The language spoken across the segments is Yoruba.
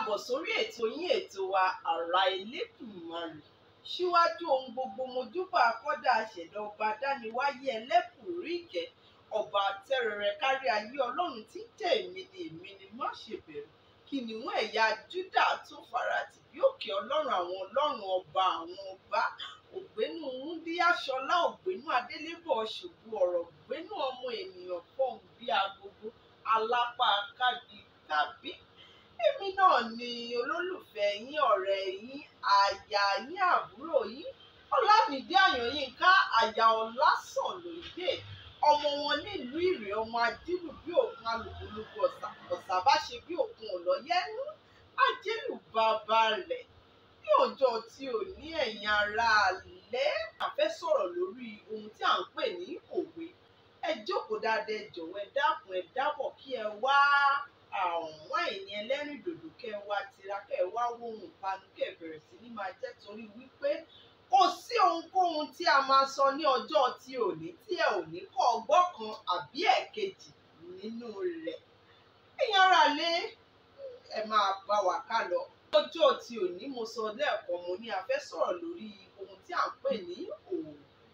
káàbọ̀ sórí ètò yín ètò wa àrà Elédùmarè síwájú ohun gbogbo mojúbà akọ́dà àṣẹ̀dá ọba dániwáyé ẹlẹ́bùrú ìkẹ́ ọba tẹ́rẹrẹ kárí ayé ọlọ́run tí ń jẹ́ èmi ni èmi ni má ṣe bẹ̀rù kìnìún ẹ̀yà Júdà tó faratì bí òkè ọlọ́run àwọn ọlọ́run ọba àwọn ọba ògbénú wúndíáṣọlá ògbénú adélébọ̀ ṣògo ọ̀rọ̀ ògbénú ọmọ ènìyàn fọ̀hún bí agogo alápá kábí kábí èmi náà ni olólùfẹ́ yín ọ̀rẹ́ yín àyà yín àbúrò yín ọlámídé àyànyínká àyà ọlásànlóye ọmọ wọn nílùú ìrè ọmọ ajílù bí òkun alùpùpù ọ̀sà ọ̀sà bá ṣe bí òkun ọ̀lọ́yẹ́nu ajílù bàbá rẹ̀ ní ọjọ́ tí ò ní ẹ̀yin ará alẹ́ àfẹ́ sọ̀rọ̀ lórí ohun tí à ń pè ní òwe ẹ jókòó dáadáa ẹ jọ̀wọ́ ẹ dákun ẹ dábọ̀ kí ẹ wá àwọn àìní ẹlẹ́rìn dòdò kẹ́ ẹ wá tira kẹ́ ẹ wá wóhun ìpanu kẹ́ ẹ bẹ̀rẹ̀ sí ní máa jẹ́ torí wípé kò sí ohunkóhun tí a máa sọ ní ọjọ́ tí ò ní tí ẹ ò ní kọ́ ọgbọ́n kan àbí ẹ̀kejì nínú rẹ̀ ẹ̀yin ará lé ẹ máa bá wa ká lọ lọ́jọ́ tí ò ní mo sọ lẹ́ẹ̀kan mo ní a fẹ́ sọ̀rọ̀ lórí ohun tí à ń pè ní òwe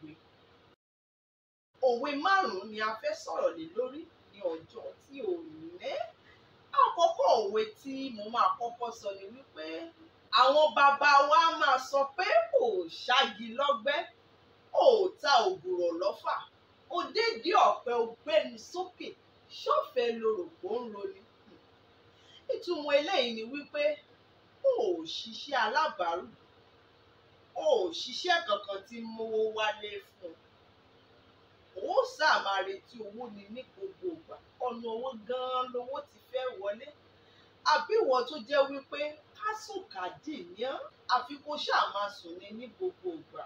òwe márùn-ún ni a fẹ́ sọ̀rọ̀ lé lórí ní ọjọ́ tí ò ní àkọ́kọ́ òwe tí mo máa kọ́kọ́ sọ ni wípé àwọn bàbá wa máa sọ pé ò ṣáàgì lọ́gbẹ́ ò ta ògùrọ̀ lọ́fà ó dédé ọ̀pẹ ògbẹ́ni sókè ṣọ́fẹ́ lorò kó ń roni ìtumọ̀ eléyìí ni wípé ò ṣiṣẹ́ alábàárù ò ṣiṣẹ́ kankan tí ń mówó wálé fún un ó sáà máa retí owó ni ní gbogbo ìgbà ọ̀nà owó gan-an lowó ti fẹ́ wọlé àbí ìwọ tó jẹ́ wípé kásùnkàdì ní ọ́ àfi kó ṣáà máa sùn ní ní gbogbo ìgbà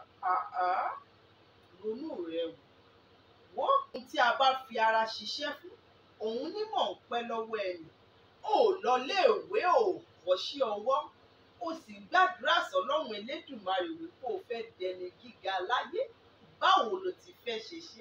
ronú rẹ wò wọ́n ohun tí a bá fi ara ṣiṣẹ́ fún òun nímọ̀ ń pẹ́ lọ́wọ́ ẹni ò lọ léèwé ò kọ́ṣẹ́ ọwọ́ ó sì gbàdúrà sọ́lọ́run Elédùmarè wípé o fẹ́ dẹni gíga láyé báwo lo ti fẹ́ ṣe ṣe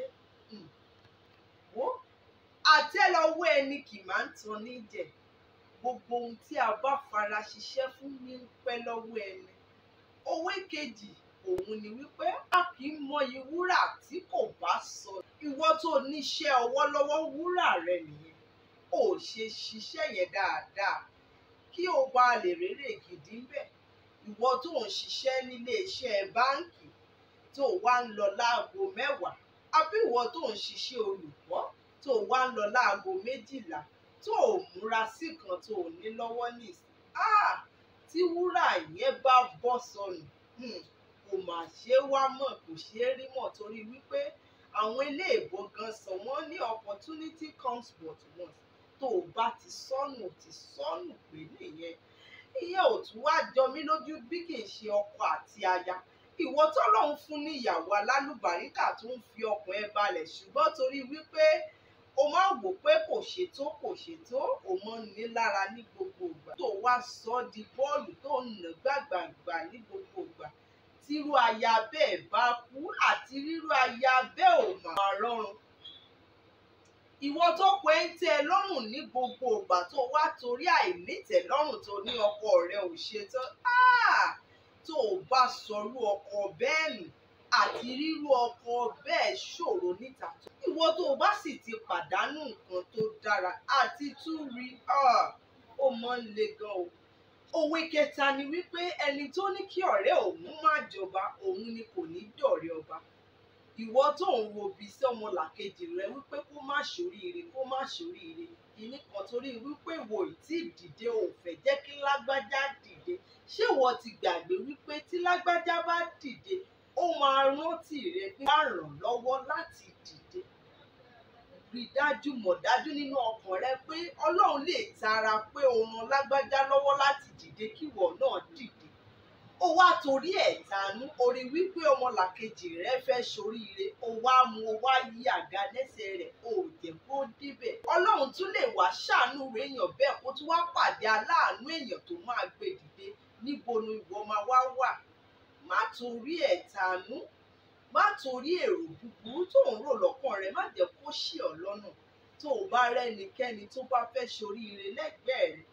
wò àtẹ́lẹwọ́ ẹni kì máa ń tan ní jẹ gbogbo ohun tí a bá fara ṣiṣẹ́ fún ní pẹ́ lọ́wọ́ ẹni òwe kejì òun ni wípé a kì í mọyì wúrà tí kò bá sọ ìwọ tó níṣẹ́ ọwọ́ lọ́wọ́ wúrà rẹ nìyẹn ò ṣe ṣiṣẹ́ yẹn dáadáa kí o bá lè rérè gidi ń bẹ̀ ìwọ tó ń ṣiṣẹ́ nílé iṣẹ́ báǹkì tó wá ń lọ láago mẹ́wàá àbí ìwọ tó ń ṣiṣẹ́ olùkọ́ tó wá ń lọ láago méjìlá tó ò múra sí kan tó ò ní lọ́wọ́ nìsín tí wúrà yẹn bá bọ́ sọnù kò mà ṣe é wá mọ̀ kò ṣe é rí mọ̀ torí wípé àwọn iléèbó gan sọ wọ́n ní opportunity comes but once tó o bá ti sọnù ti sọnù pé nìyẹn ìyẹn ò tún wá jọ mí lójú bí kì í ṣe ọkọ àti aya ìwọ tọ́lọ́run fún ní ìyàwó alálùbáríkà tó ń fi ọkàn ẹ balẹ̀ ṣùgbọ́n torí wípé o máa wò pé kò ṣètò kò ṣètò o máa ń ní lára ní gbogbo ìgbà tó wá sọ ọ́ di bọ́ọ̀lù tó ń nà gbàgbàgbà ní gbogbo ìgbà tírú aya bẹ́ẹ̀ bá kú àti rírú aya bẹ́ẹ̀ ò máa rọrùn ìwọ tó pé ń tẹ́ ẹ lọ́rùn ní gbogbo ìgbà tó wá torí àìnítẹ̀lọ́rùn tó ní ọkọ rẹ ò ṣetán tó o bá sọrú ọkọ bẹ́ẹ̀ nù àti rírú ọkọ bẹ́ẹ̀ ṣòro níta tó. ìwọ tó o bá sì ti pàdánù nǹkan tó dára àti tún rí ó mọ́ ń le gan o. òwe kẹta ni wípé ẹni tó ní kí ọ̀rẹ́ òun má jọba òun ni kò ní dọ̀rẹ́ ọba. ìwọ tó ń wo bí sí ọmọlàkejì rẹ wípé kó má ṣoríire kó má ṣoríire ìní kan torí wípé wo ì tí dìde ò fẹ́ jẹ́ kí lágbájá dìde ṣé ìwọ ti gbàgbé wípé tí lágbájá bá dìde ó máa rántí rẹ pé wàá ràn lọ́wọ́ láti dìde rí dájú mọ̀ dájú nínú ọkàn rẹ pé ọlọ́run lè tara pé o ràn lágbájá lọ́wọ́ láti dìde kíwọ náà dìde ó wá torí ẹ̀ tanú orí wípé ọmọlàkejì rẹ fẹ́ ṣoríire ó wá mú ó wá yí àga lẹ́sẹ̀ rẹ̀ ó jẹ́ kó débẹ̀ ọlọ́run tún lè wá ṣàánú èèyàn bẹ́ẹ̀ kó tún wá pàdé aláàánú èèyàn tó máa gbé dìde níbo ni ìwọ máa wá wà má torí ẹ̀ tanú má torí èrò búburú tó ń rò lọ́kàn rẹ má jẹ́ kó ṣì ọ́ lọ́nà tó o bá rẹ́nikẹ́ni tó bá fẹ́ ṣoríire lẹ́gbẹ̀ẹ́ rẹ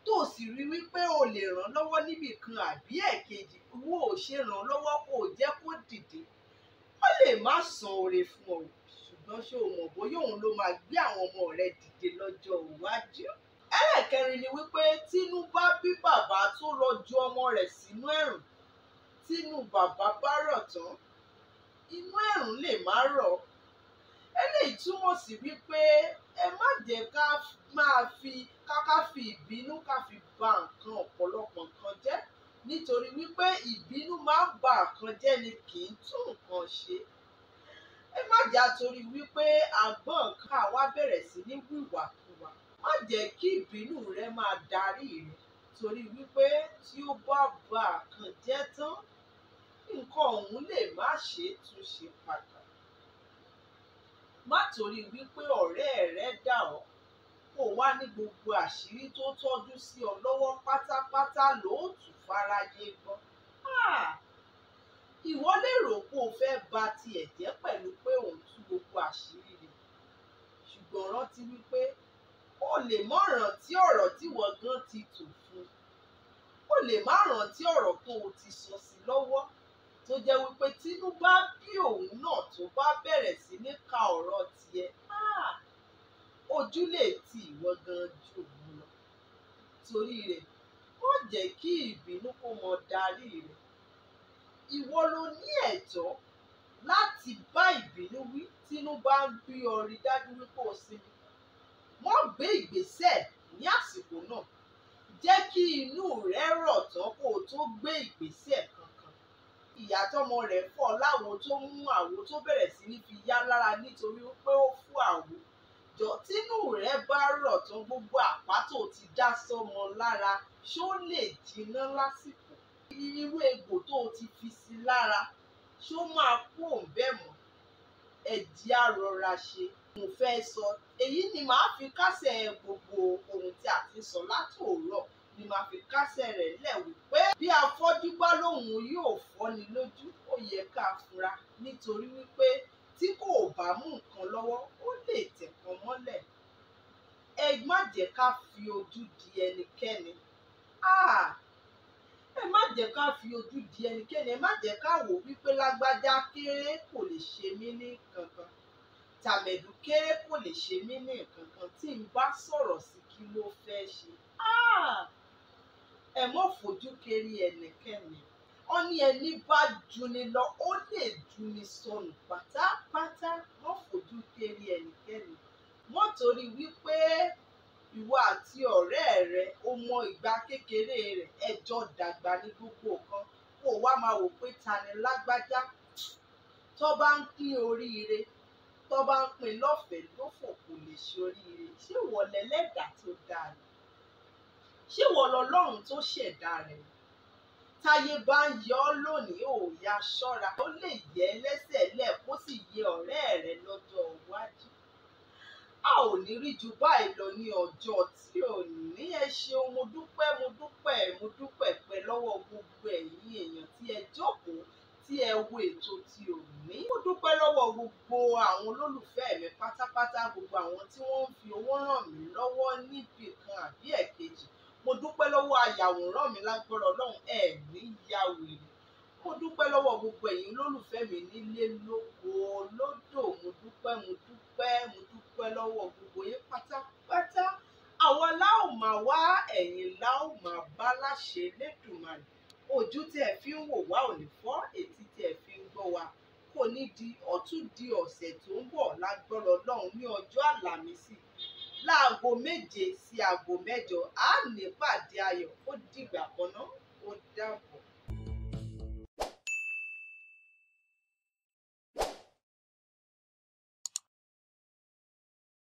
tó sì rí wípé o lè ràn lọ́wọ́ níbì kan àbí ẹ̀kejì wo ò ṣe ràn lọ́wọ́ kó o jẹ́ kó dìde ó lè má san oore fún ọ ṣùgbọ́n ṣé o mọ̀ bóyá òun ló máa gbé àwọn ọmọ rẹ dìde lọ́jọ́ iwájú. ẹlẹ́kẹrin ni wípé tínú bá bí bàbá tó lọ ju ọmọ rẹ̀ sínú ẹ̀rùn tínú bàbá bá rọ̀ tán inú ẹ̀rùn lè má rọ̀ eléyìí túmọ̀ sí wípé ẹ má jẹ́ ká máa fi káká fi ìbínú ká fi ba nǹkan ọ̀pọ̀lọpọ̀ nǹkan jẹ́ nítorí wípé ìbínú máa ń ba nǹkan jẹ́ ni kì í tún nǹkan ṣe ẹ má jà torí wípé àgbọ̀n ká wá bẹ̀rẹ̀ sí ní wìwàkuwà má jẹ́ kí ìbínú rẹ máa darí rẹ torí wípé tí ó bá ba nǹkan jẹ́ tán nǹkan ọ̀hún lè má ṣe é tún ṣe padà má torí wípé ọ̀rẹ́ rẹ dà ọ́ kó wá ní gbogbo àṣírí tó tọ́jú sí ọ lọ́wọ́ pátápátá lóòtú fáráyé gbọ́. ìwọ lè rò pé o fẹ́ ba tiẹ̀ jẹ́ pẹ̀lú pé òun tú gbogbo àṣírí rẹ̀ ṣùgbọ́n rántí wípé o lè mọ̀ rántí ọ̀rọ̀ tí wọ́n gan ti tò fún o lè má rántí ọ̀rọ̀ tó o ti sọ sí lọ́wọ́ tó jẹ́ wípé tínú bá bí òun náà tó bá bẹ̀rẹ̀ sí ní ka ọ̀rọ̀ tiẹ̀ ojú lè ti ìwọ gan ju òun lọ torí rẹ̀ ó jẹ́ kí ìbínú kó mọ darí rẹ̀ ìwọ ló ní ẹ̀tọ́ láti bá ìbínú wí tínú bá ń bí ọ rí dájú wípé o sinmi wọ́n gbé ìgbésẹ̀ ní àsìkò náà jẹ́ kí inú rẹ̀ rọ̀ tán kó o tó gbé ìgbésẹ̀ kankan ìyá tọmọ rẹ̀ fọ́ láwo tó mú àwo tó bẹ̀rẹ̀ sí ní fi yá lára nítorí pé ó fún àwo jọ tínú rẹ bá rọ̀ tán gbogbo àpá tó ti dá sọ́mọ lára ṣó lè jiná lásìkò irú egbò tó ti fi sí lára ṣó máa kú òǹbẹ mọ́ ẹ̀dí àrọra ṣe mo fẹ́ sọ èyí ni màá fi kásẹ̀ gbogbo ohun tí a ti sọ látòórọ̀ ni màá fi kásẹ̀ rẹ̀ lẹ̀ wípé bí afọ́jú bá lóun yóò fọ́ni lójú ó yẹ ká fura nítorí wípé tí kò bá mú nǹkan lọ́wọ́ ó lè tẹ̀kan mọ́lẹ̀ ẹ má jẹ́ ká fi ojú di ẹnikẹ́ni ẹ má jẹ́ ká fi ojú di ẹnikẹ́ni ẹ má jẹ́ ká wò wípé lágbájá kéré kò lè ṣe mí ní kankan tàmẹ̀dù kéré kò lè ṣe mí ní kankan tí n bá sọ̀rọ̀ sí kí ló fẹ́ ṣe ẹ mọ́ fojú kéré ẹnikẹ́ni ó ní ẹni bá juni lọ ó lè juni sọnù pátápátá wọ́n fojú kéré ẹnikẹ́ni wọ́n torí wípé ìwọ àti ọ̀rẹ́ rẹ ó mọ ìgbà kékeré rẹ̀ ẹjọ́ dàgbà ní gbogbo nǹkan kó wá máa wò pé ta ni lágbájá tó bá ń pín oríire tó bá ń pín lọ́fẹ̀ẹ́ lófò kò lè ṣe oríire ṣé ìwọ lẹ́lẹ́dàá tó dáa ni ṣé ìwọ lọ́lọ́run tó ṣẹ̀dá rẹ̀ ni táyé bá ń yọ ọ́ lónìí ò ya ṣọ́ra ó lè yẹ ẹ́ lẹ́sẹ̀ lẹ̀ kó sì yẹ ọ̀rẹ́ rẹ lọ́jọ́ iwájú. a ò ní rí ju báyìí lọ ní ọjọ́ tí ò ní ẹ ṣeun mo dúpẹ́ mo dúpẹ́ mo dúpẹ́ pẹ́ lọ́wọ́ gbogbo ẹ̀yin èèyàn tí ẹ jókòó tí ẹ wo ètò tí ò ní. mo dúpẹ́ lọ́wọ́ gbogbo àwọn olólùfẹ́ mi pátápátá gbogbo àwọn tí wọ́n ń fi owó ràn mí lọ́wọ́ níbi kan àbí ẹ̀kejì mo dúpẹ́ lọ́wọ́ ayàwòrán mi lágbọ́rọ̀ ọlọ́run ẹ̀ ní ya wèrè mo dúpẹ́ lọ́wọ́ gbogbo ẹ̀yin olólùfẹ́ mi nílé lóko lódò mo dúpẹ́ mo dúpẹ́ mo dúpẹ́ lọ́wọ́ gbogbo yín pátápátá àwa láò máa wá ẹ̀yin láò máa bá láṣẹ lẹ́dùnmarè ojú tí ẹ fi ń wò wá ò ní fọ́ etí tí ẹ fi ń gbọ́ wa kò ní di ọ̀tún di ọ̀sẹ̀ tó ń bọ̀ lágbọ́rọ̀ ọlọ́run ní ọjọ́ àlàmísì láago méje sí aago mẹ́jọ á nípàdé ayọ̀ ó dìgbà kan náà ó dàbọ̀.